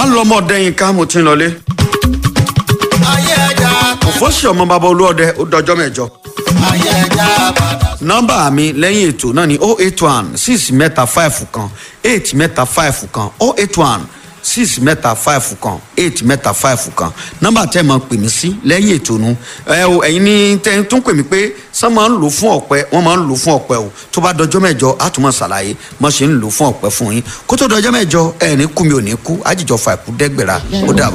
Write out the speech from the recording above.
alọmọdé yín ká mo ti ń lọlé ayé ẹja òfóṣì ọmọ bàbá olúọdẹ ó dọjọ́ mẹ́jọ ayé ẹja padà. nọ́mbà mi lẹ́yìn ètò náà ni oh eight one six mẹ́ta five kan eight mẹ́ta five kan oh eight one six mẹ́ta five kan eight mẹ́ta five kan nọ́mbà tẹ́ ẹ máa pè mí sí lẹ́yìn ètò nu ẹ o ẹ̀yin ní tẹ́ ẹ tún pè mí pé sọ máa ń lò fún ọ̀pẹ wọ́n máa ń lò fún ọ̀pẹ o tó bá dọjọ́ mẹ́jọ á tún máa ṣàlàyé mọ́ ṣe ń lò fún ọ̀pẹ fún yín kó tó dọjọ́ mẹ́jọ ẹ̀ ní kú mi ò ní kú àjìjọ fà kú dẹ́gbẹ̀rà ó dàbọ̀.